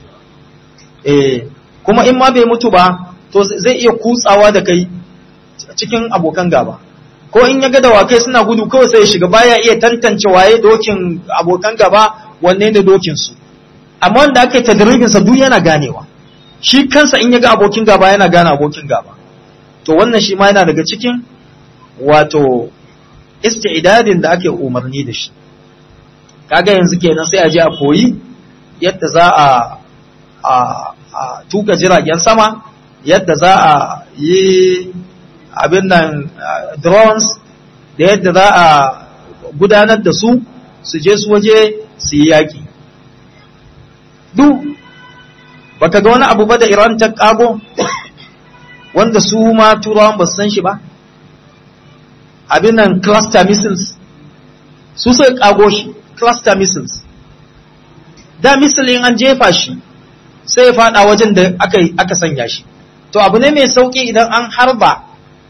eh kuma in ma bai mutu ba to zai iya kutsawa da kai cikin abokan gaba ko in ya ga dawakai suna gudu kawai sai ya shiga baya iya tantance waye dokin abokan gaba wanne ne dokin su amma wanda aka yi tadribin sa duk yana ganewa shi kansa in ya ga abokin gaba yana gane abokin gaba to wannan shi ma yana daga cikin wato isti'dadin da ake umarni da shi kaga yanzu kenan sai a je a koyi yadda za a a, a tuka jiragen sama yadda za a yi abin nan drones da yadda za a gudanar da su su je su waje su yi yaƙi duk baka ga wani abu ba da iran ta ƙago wanda su ma turawan ba su san shi ba abin nan cluster missiles su sai ƙago shi cluster missiles da missile in an jefa shi sai ya fada wajen da aka sanya shi to abu ne mai sauki idan an harba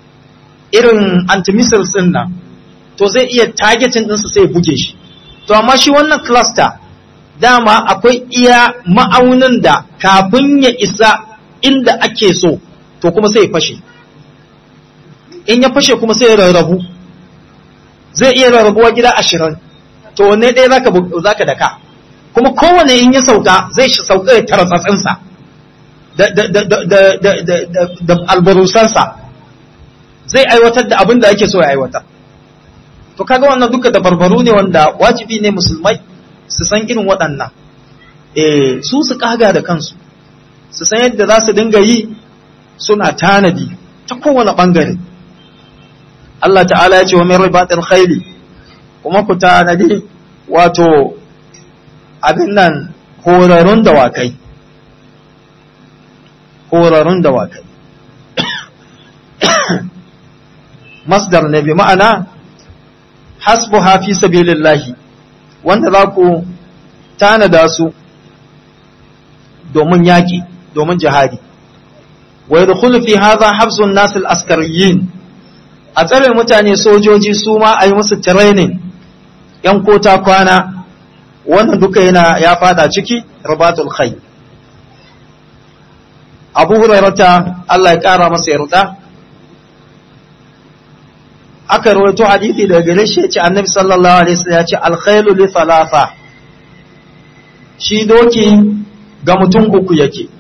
irin antimissiles din nan to zai iya targeting ɗinsa sai ya buge shi to amma shi wannan cluster dama akwai iya ma'aunin da kafin ya isa inda ake so to kuma sai ya fashe in ya fashe kuma sai ya rarrabu zai iya rarrabuwa gida ashirin to wanne ɗaya zaka zaka daka kuma kowane in ya sauka zai shi sauka ya taratsatsinsa da da da da da da da da da albarusansa zai aiwatar da abin da ake so ya aiwatar to kaga wannan duka da barbaru ne wanda wajibi ne musulmai su san irin waɗannan eh su su kaga da kansu su san yadda za su dinga yi suna tanadi ta kowane ɓangare Allah ta'ala ya ce wa min ribatil khayli kuma ku tanadi wato abin nan horarun dawakai horarun dawakai masdar ne bi ma'ana hasbuha fi sabilillahi wanda za ku tanada su domin yaƙi domin jihadi wa yadkhulu fi hadha habsun nas al-askariyin a tsare mutane sojoji su ma a yi musu training yan kota kwana wannan duka yana ya fada ciki ribatul khayr Abu Hurairata Allah ya kara masa yarda aka rawaito hadisi daga gare shi yace Annabi sallallahu alaihi wasallam yace al-khaylu li thalatha shi doki ga mutum uku yake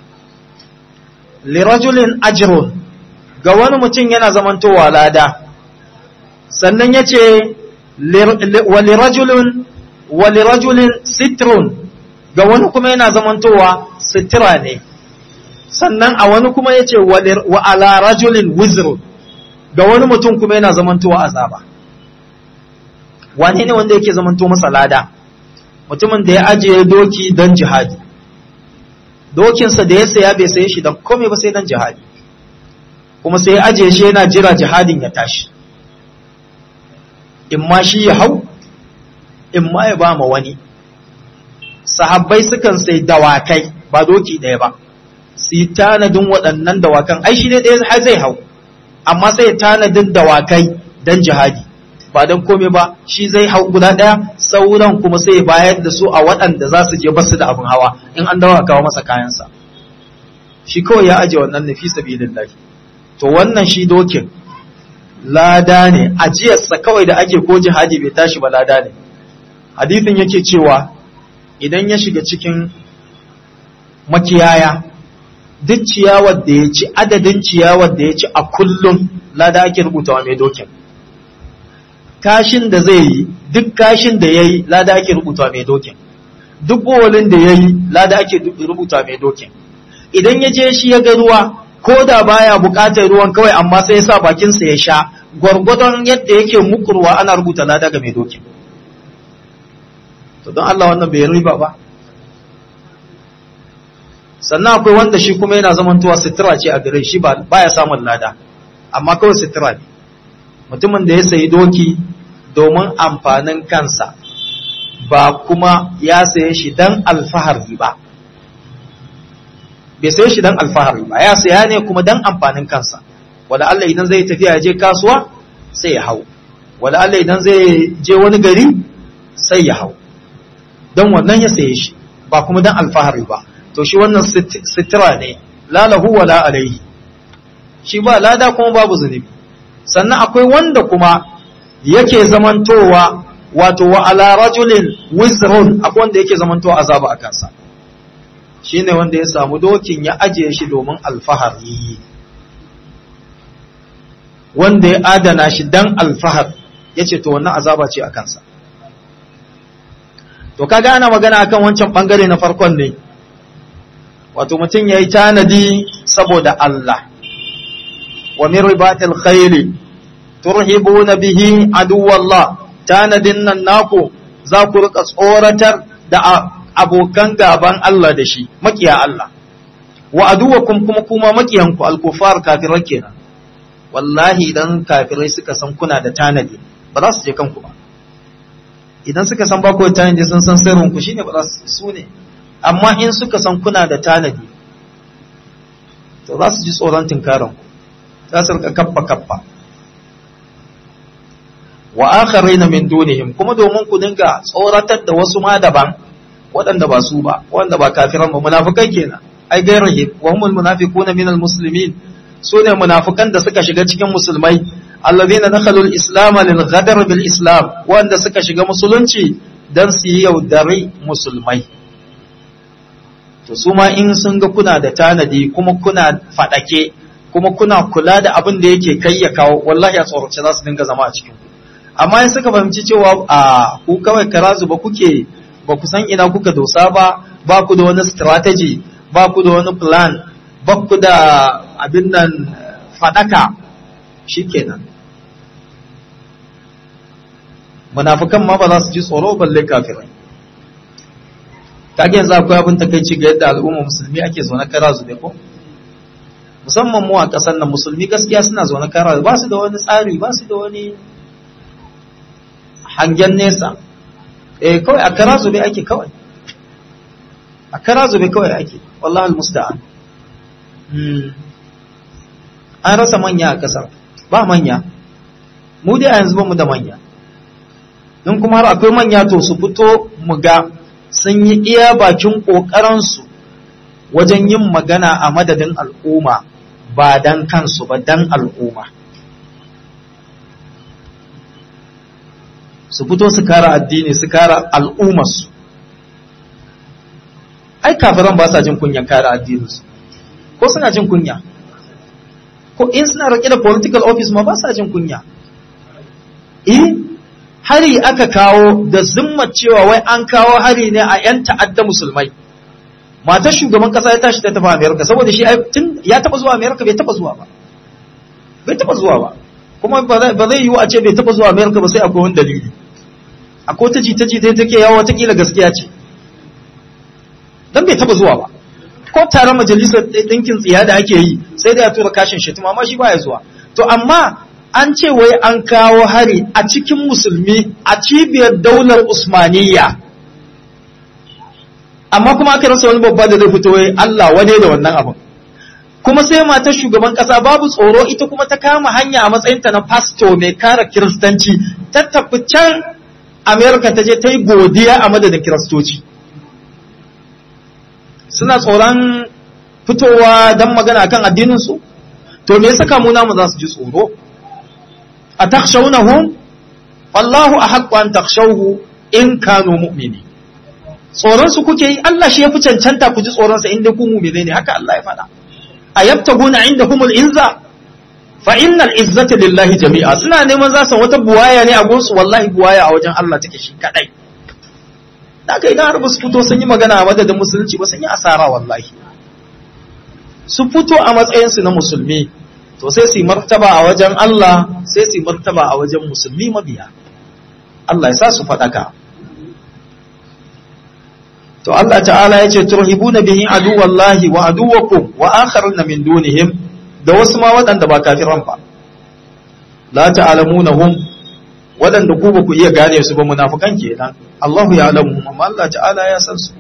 li rajulin ajrun ga wani mutum yana zamantowa lada sannan yace wa li rajulin wa li rajulin sitrun ga wani kuma yana zamantowa sitira ne sannan a wani kuma yace wa ala rajulin wizrun ga wani mutum kuma yana zamantowa azaba wane ne wanda yake zamanto masa lada mutumin da ya ajiye doki don jihadi dokinsa da ya saya bai saye shi don kome ba sai don jihadi kuma sai ya ajiye shi yana jira jihadin ya tashi in ma shi ya hau in ma ya ba ma wani sahabbai sukan sai dawakai ba doki ɗaya ba su yi tanadin waɗannan dawakan ai shi ne ɗaya zai hau amma sai tanadin dawakai don jihadi ba don kome ba shi zai hau guda ɗaya sauran kuma sai bayar da su a waɗanda za su je basu da abin hawa in an dawa kawo masa kayansa shi kawai ya aje wannan nufi sabilillahi to wannan shi dokin lada ne ajiyarsa kawai da ake ko jihadi bai tashi ba lada ne hadithin yake cewa idan ya shiga cikin makiyaya duk ciyawar da ya ci adadin ciyawar da ya ci a kullum lada ake rubutawa mai dokin kashin da zai yi duk kashin da ya yi lada ake rubuta mai dokin duk bowalin da ya yi lada ake rubuta mai dokin idan ya je shi ya ga ruwa ko da baya bukatar ruwan kawai amma sai ya sa bakinsa ya sha gwargwadon yadda yake mukurwa ana rubuta lada ga mai dokin to don Allah wannan bai riba ba sannan akwai wanda shi kuma yana zamantowa sitira ce a gare shi ba ya samun lada amma kawai sitira ne mutumin da ya sayi doki domin amfanin kansa ba kuma ya saye shi dan alfahari ba bai saye shi dan alfahari ba ya saya ne kuma dan amfanin kansa wala Allah idan zai tafiya ya je kasuwa sai ya hau wala Allah idan zai je wani gari sai ya hau dan wannan ya saye shi ba kuma dan alfahari ba to shi wannan sitira ne la lahu wala alaihi shi ba lada kuma babu zunubi sannan akwai wanda kuma yake zamantowa wato wa ala rajulin wizrun akwai wanda yake zamantowa azaba a kansa shine wanda ya samu dokin ya ajiye shi domin alfahari wanda ya adana shi dan alfahar yace to wannan azaba ce a kansa to kaga ana magana akan wancan bangare na farkon ne wato mutum yayi tanadi saboda Allah ومن رباط الخيل ترهبون به عدو الله tanadin nan naku za ku rika tsoratar da abokan gaban Allah da shi makiya Allah wa aduwakum kuma kuma makiyanku alkufar kafirai kenan wallahi idan kafirai suka san kuna da tanadi ba za su je kanku ba idan suka san ba ku da tanadi sun san sirrin ku shine ba za su ne amma in suka san kuna da tanadi to za su ji tsoron tinkarin ku za su rika kaffa kaffa wa akharina min dunihim kuma domin ku dinga tsoratar da wasu ma daban waɗanda ba su ba wanda ba kafiran ba munafikai kenan ai gairahi wa humul munafiquna min almuslimin su ne munafikan da suka shiga cikin musulmai alladhina dakhalu al-islam lil ghadar bil islam wanda suka shiga musulunci dan su yi yaudari musulmai to su ma in sun ga kuna da tanadi kuma kuna fadake kuma kuna kula da abin da yake kai ya kawo wallahi a tsorace za su dinga zama a cikin ku amma in suka fahimci cewa a ku kawai karazu ba kuke ba ku san ina kuka dosa ba ba ku da wani strategy ba ku da wani plan ba ku da abin nan fadaka shikenan munafikan ma ba za su ji tsoro balle kafirai kage yanzu akwai abin takaici ga yadda al'umma musulmi ake zaune kara zube ko musamman mu a ƙasar nan musulmi gaskiya suna zaune kara ba su da wani tsari ba su da wani hangen nesa eh kawai a kara zube ake kawai a kara zube kawai ake wallahi almusta'an an rasa manya a ƙasar ba manya mu dai a yanzu ba mu da manya in kuma har akwai manya to su fito mu ga sun yi iya bakin ƙoƙaransu wajen yin magana a madadin al'umma ba dan kansu ba dan al'umma su fito su kara addini su kara al'ummarsu ai kafiran ba sa jin kunya kara addininsu ko suna jin kunya ko in suna rake da political office ma ba sa jin kunya eh hari aka kawo da zimmar cewa wai an kawo hari ne a 'yan ta'adda musulmai matar shugaban kasa ya tashi ta tafi amerika saboda shi tun ya taba zuwa amerika bai taba zuwa ba bai taba zuwa ba kuma ba zai yiwu a ce bai taba zuwa amerika ba sai akwai wani dalili akwai ta jita jita take yawo watakila gaskiya ce dan bai taba zuwa ba ko taron majalisar ɗinkin tsiya da ake yi sai da ya tura kashin shi amma shi baya zuwa to amma an ce wai an kawo hari a cikin musulmi a cibiyar daular usmaniyya amma kuma aka rasa wani babba da zai fito wai Allah wane da wannan abin kuma sai matar shugaban kasa babu tsoro ita kuma ta kama hanya a matsayinta na pasto mai kara kiristanci ta tafi can america ta je ta yi godiya a madadin kiristoci suna tsoron fitowa don magana kan addininsu to me yasa kamu namu za su ji tsoro a takshaunahum wallahu ahaqqu an takshawhu in kanu mu'mini tsoron su kuke yi Allah shi ya fi cancanta ku ji tsoron sa inda ku mu'mine ne haka Allah ya faɗa ayabtaguna indahumul izza fa innal izzata lillahi jami'a suna neman za su wata buwaya ne a gonsu wallahi buwaya a wajen Allah take shi kadai haka idan har ba su fito sun yi magana a madadin musulunci ba sun yi asara wallahi su fito a matsayinsu na musulmi to sai su yi martaba a wajen Allah sai su yi martaba a wajen musulmi mabiya Allah ya sa su faɗaka to Allah ta'ala ya ce turhibuna bihi aduwallahi wa aduwakum wa akharuna min dunihim da wasu ma waɗanda ba kafiran ba la ta'lamunahum waɗanda ku ba ku iya gane su ba munafikan kenan Allahu ya alamu amma Allah ta'ala ya san su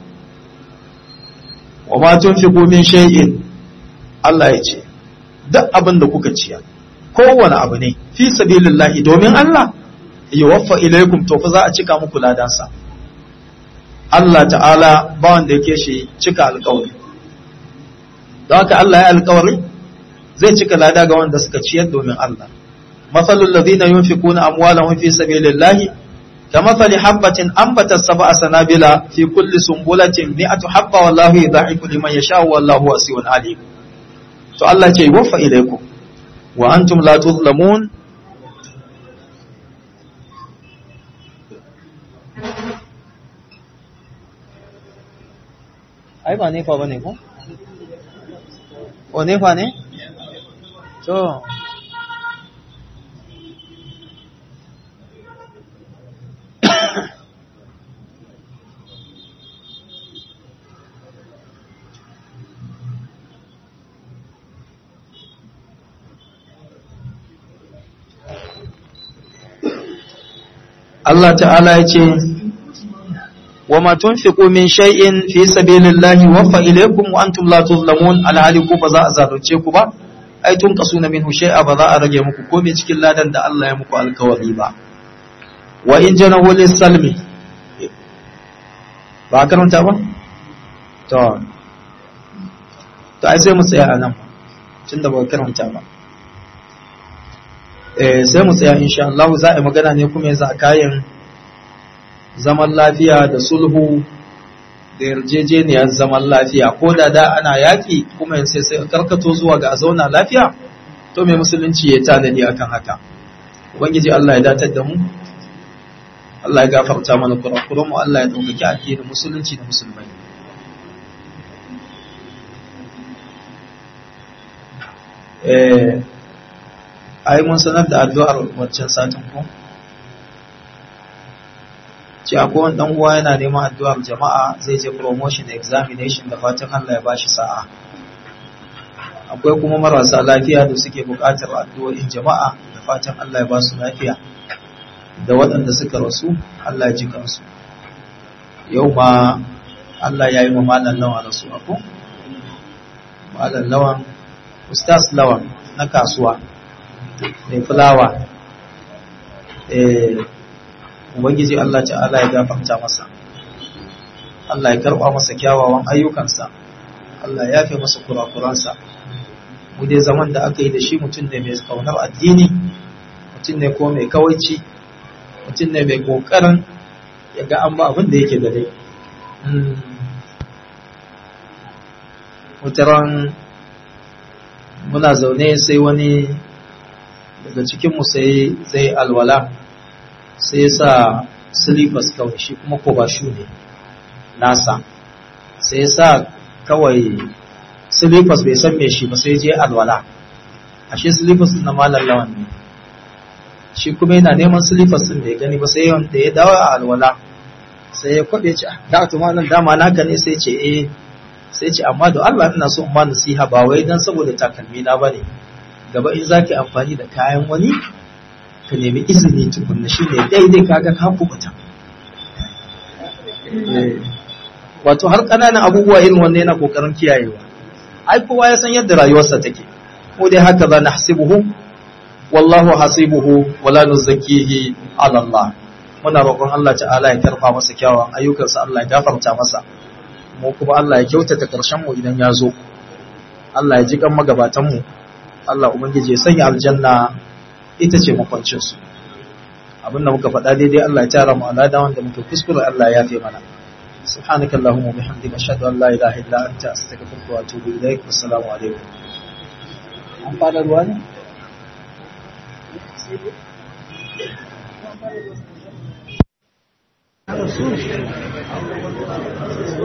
wa ma tunfiqu min shay'in Allah ya ce duk abin da kuka ciya kowane abu ne fi sabilillahi domin Allah yuwaffa ilaikum to fa za a cika muku ladansa Allah ta'ala ba wanda yake shi cika alƙawari don haka Allah ya alƙawari zai cika lada ga wanda suka ciyar domin Allah mathalul ladina yunfiquna amwalahum fi sabilillahi كمثل حبة أنبتت سبع سنابل في كل سنبلة مئة حبة والله يضاعف لمن يشاء والله واسع عليم to Allah ce wafa ilaikum wa antum la tuzlamun ai ba nefa bane ko o nefa ne to Allah ta'ala ya ce wa ma tunfiqu min shay'in fi sabilillahi waffa ilaykum wa antum la tuzlamun alhali ku ba za a zalunce ku ba ai tun kasuna minhu shay'a ba za a rage muku komai cikin ladan da Allah ya muku alkawari ba wa in janahu lis-salmi ba karanta ba to to ai sai mu tsaya a nan tunda ba karanta ba sai mu tsaya insha Allah za a yi magana ne kuma yanzu a kayan zaman lafiya da sulhu da yarjejeniyar zaman lafiya ko da da ana yaƙi kuma yanzu sai karkato zuwa ga a zauna lafiya to mai musulunci ya tanadi akan haka ubangiji Allah ya datar da mu Allah ya gafarta mana kurakuran mu Allah ya ɗaukaki addinin musulunci da musulmai eh ai mun sanar da addu'ar waccan satin ko ce akwai wani dan uwa yana neman addu'ar jama'a zai je promotion examination da fatan Allah ya bashi sa'a akwai kuma marasa lafiya da suke buƙatar addu'o'in jama'a da fatan Allah ya ba su lafiya da waɗanda suka rasu Allah ya ji kansu yau ma Allah ya yi wa malam lawan rasu ako malam lawan ustaz lawan na kasuwa mai fulawa ubangiji Allah ta'ala ya gafarta masa Allah ya karɓa masa kyawawan ayyukansa Allah ya yafe masa kurakuransa mu dai zaman da aka yi da shi mutum ne mai kaunar addini mutum ne ko mai kawaici mutum ne mai kokarin ya ga an ba abin da yake da dai mutaran muna zaune sai wani daga cikinmu sai zai alwala sai ya sa silifas kawai shi kuma ko ba shu ne nasa sai ya sa kawai silifas bai san me shi ba sai je alwala ashe silifas na malar lawan ne shi kuma yana neman silifas din da ya gani ba sai da ya dawo a alwala sai ya kwabe ce da to malam dama naka ne sai ce eh sai ce amma da Allah ina so in ma nasiha ba wai dan saboda takalmi na bane gaba in zaki amfani da kayan wani ka nemi izini tukunna shine daidai kaga ka kubuta wato har kananan abubuwa irin wannan yana kokarin kiyayewa ai kowa ya san yadda rayuwarsa take ko dai haka za nahsibuhu wallahu hasibuhu wala nuzakkihi ala Allah muna roƙon Allah ta'ala ya karfa masa kyawawan ayyukansa Allah ya gafarta masa mu kuma Allah ya kyautata ƙarshen mu idan ya zo Allah ya ji kan magabatan mu Allah ubangiji ya sanya aljanna ita ce makwancin su abin da muka faɗa daidai Allah ya tara mu alada wanda muka kuskure Allah ya fi mana سبحانك اللهم وبحمدك اشهد ان لا اله الا انت استغفرك واتوب اليك والسلام عليكم an fara ruwa ne